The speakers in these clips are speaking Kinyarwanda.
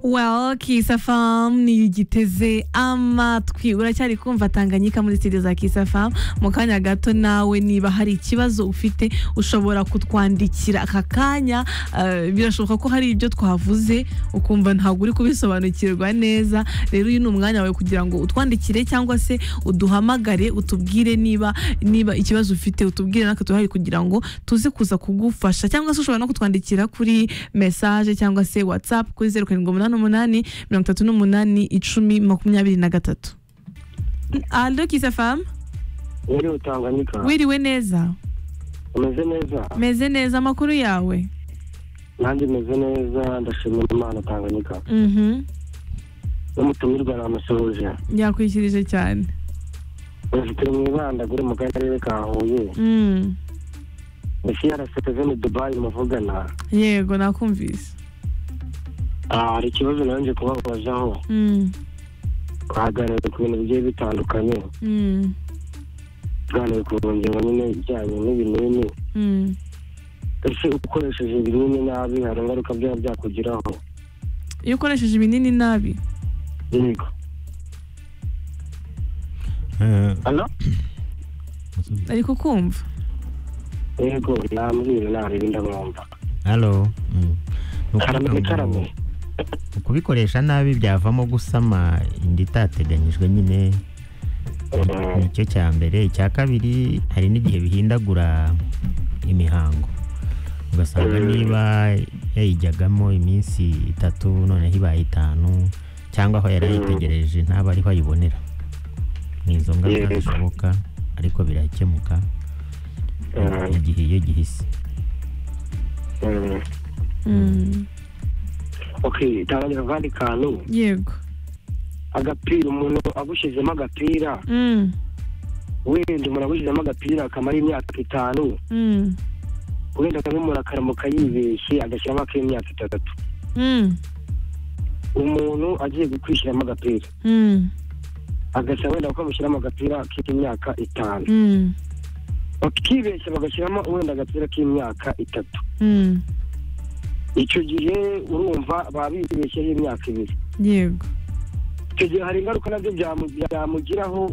well kisa famu niyigiteze amatwi uracyari kumva tanganyika muri studio za kisa famu mu kanya gato nawe niba hari ikibazo ufite ushobora kutwandikira aka kanya eh, birashoboka ko hari ibyo twavuze ukumva ntabwo uri kubisobanukirwa neza rero uyu ni umwanya wawe kugira ngo utwandikire cyangwa se uduhamagare utubwire niba niba ikibazo ufite utubwire natwe turahari kugira ngo tuze kuza kugufasha cyangwa se ushobora no kutwandikira kuri message cyangwa se whatsapp kuri zeru karindwi umunani umunani mirongo itatu n'umunani icumi makumyabiri na gatatu alo kisa famu muri tanganyika wiriwe neza umeze neza meze neza amakuru yawe nanjye meze neza ndashimira imana tanganyika Mhm. n'umutumirwa namusoje yakwikirije cyane dufite mu ibanda gure mu karere ka huye Mm. isi yaraseze ni dubayi muvugana yego nakumvise Ah, hari ikibazo nanjye kubabazaho Mm. twaganiriye ku bintu bigiye bitandukanye Mm. tuganiriye ku ngingo nyine ijyanye n'ibinini Mm. ese ukoresheje ibinini nabi hari ingaruka byaba byakugiraho iyo ukoresheje ibinini nabi yego Eh, Alo? ariko kumva yego nambwira ntarebe ndamwumva Hello. Mm. Ni ukuvuga karame ngo karame Ukubikoresha nabi byavamo gusama inda itateganyijwe nyine Eh, nicyo cya mbere icya kabiri hari n'igihe bihindagura imihango ugasanga Mm. niba yayijyagamo iminsi itatu noneho ibaye itanu cyangwa aho yari Mm. ayitegereje ntaba ariho ayibonera ni izo ngaruka Yego. zishoboka ariko birakemuka Mm. igihe iyo gihise eh. Mm. ok tanganyika akandi kantu yego agapira umuntu agushyizemo agapira Mm. wenda umuntu agushyizemo agapira kamara imyaka itanu Mm. wenda akabimura akaramuka yibeshye agashyiramo ak'imyaka itatu Mm. umuntu agiye kwishyiramo agapira Mm. agasa wenda bakamushyiramo agapira k'imyaka itanu Mm. bakibeshya bagashyiramo wenda agapira k'imyaka itatu Mm. icyo gihe urumva baba bibeshyeho imyaka ibiri yego icyo gihe hari ingaruka nabyo byamu- byamugiraho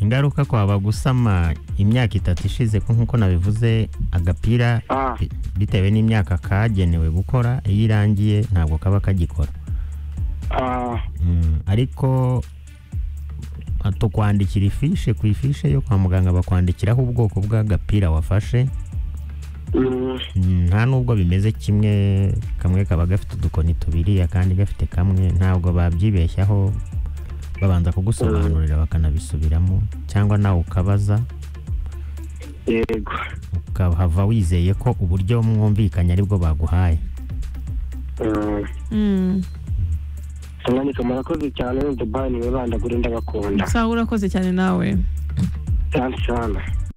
ingaruka kwaba gusama imyaka itatu ishize ko nk'uko nabivuze agapira Ah, bi- bitewe n'imyaka kagenewe gukora iyo irangiye ntabwo kaba kagikora ah, Mm, ariko ah, tukwandikira ifishe ku ifishe yo kwa muganga bakwandikiraho ubwoko bw'agapira wafashe mm, Mm, nta nubwo bimeze kimwe kamwe kaba gafite udukoni tubiri akandi gafite kamwe ntabwo babyibeshyaho babanza kugusobanurira bakanabisubiramo cyangwa nawe ukabaza yego ukahava wizeye ko uburyo mwumvikanye aribwo baguhaye Mm. Mm. tanganyika murakoze cyane dubayi niwe banda kuri ndabakunda sawa urakoze cyane nawe cyane cyane